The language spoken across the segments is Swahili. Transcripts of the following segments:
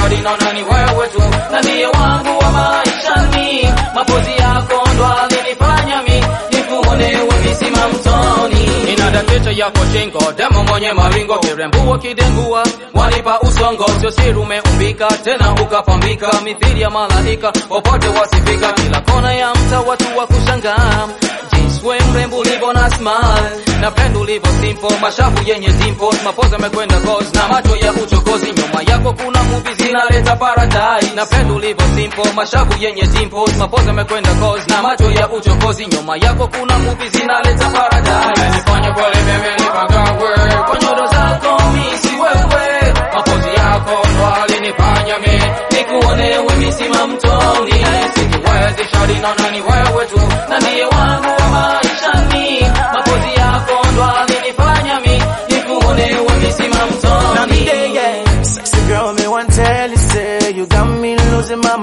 shari naona ni wewe tu na ndiye wangu wa maishani mapozi yako ndo alinifanya mi nikuone wemizima mtoni inada picha yako shingo demo mwenye maringo kirembua kidengua wanipa usongo sio siri umeumbika tena ukapambika mithili ya malaika popote wasifika kila kona ya mta watu wa kushangaa Jinsi we mrembo ulivyo na smile na pendo ulivyo simple mashavu yenye dimples mapoza yamekwenda goals na macho ya uchokozi nyuma yako kuna movie zinaleta paradise na pendo ulivyo simple mashavu yenye dimples mapoza yamekwenda goals na macho ya uchokozi nyuma yako kuna movie zinaleta paradise nifanye pole mimi nipagawe kwa nyodo zako mimi si wewe mapozi yako ndo alinifanya mimi nikuone wewe misima mtoni sikiwezi shari naona ni wewe tu na ndiye wangu wa maishani mapozi yako ndo alinifanya mi nikuone wewe misima mtoni Sexy girl, me want tell you, say you got me losing my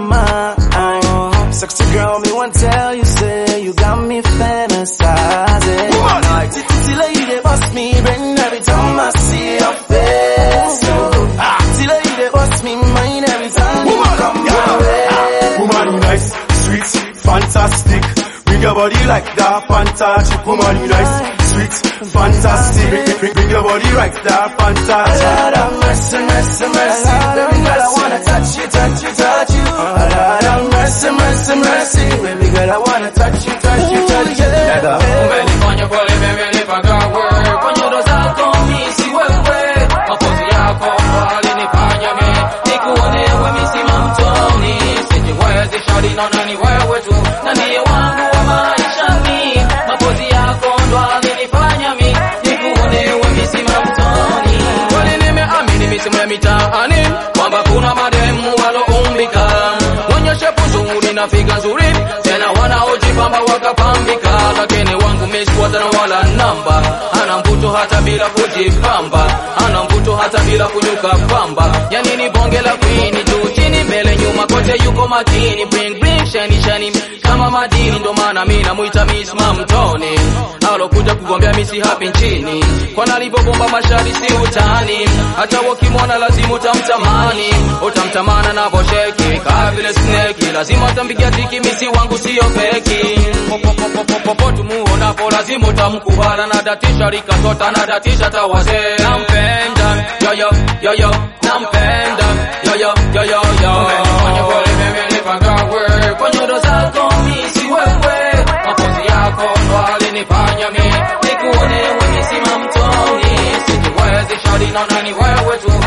mind. Sexy girl, me want tell you, say you got me fantasizing. Till you they bust me brain every time I see your face. Till you they bust me mind every time you come my way. Woman you nice, sweet, fantastic. Bring your body like that, fantastic. Woman you nice, sweet, fantastic. Bring, bring, bring your body like that, fantastic. Lord have mercy, mercy, mercy. Baby girl, I wanna touch you, touch you, touch you. Lord have mercy, mercy, mercy. Baby girl, I wanna touch you, touch you, touch you. umenifanya pole mimi nipagawe kwa nyodo zako mi si wewe mapozi yako ndo alinifanya mi nikuone wewe misima mtoni sijiwezi shari naona ni wewe tu na ndiye wangu wa maishani mapozi yako ndo alinifanya mi nikuone wewe misima mtoni kweli nimeamini misimo ya mitaani kwamba kuna mademu waloumbika wenye shepu nzuri na figa nzuri tena wanaojipamba wakapambika lakini wangu mesikuwata na wala namba ana mvuto hata bila kujipamba ana mvuto hata bila kunyuka pamba yani ni bonge la kwini juu chini mbele nyuma kote yuko makini bring bring shani shani kama madini ndo maana mi namwita Miss Mamtoni alokuja kugombea misi hapi nchini kwa nalivyobomba mashari si utani hata wakimwona lazima utamtamani utamtamana na bosheki kaa vile sneki lazima utampigia tiki misi wangu sio feki popopopopopopo tumuonapo lazima utamkubala na datisha rikatota na datisha tawazee nampenda yoyo yoyo nampenda yoyo yoyo yo umenifanya pole mimi nipagawe kwa nyodo zako mi si wewe mapozi yako ndo alinifanya mi nikuone wewe misima mtoni sijiwezi shari naona ni wewe tu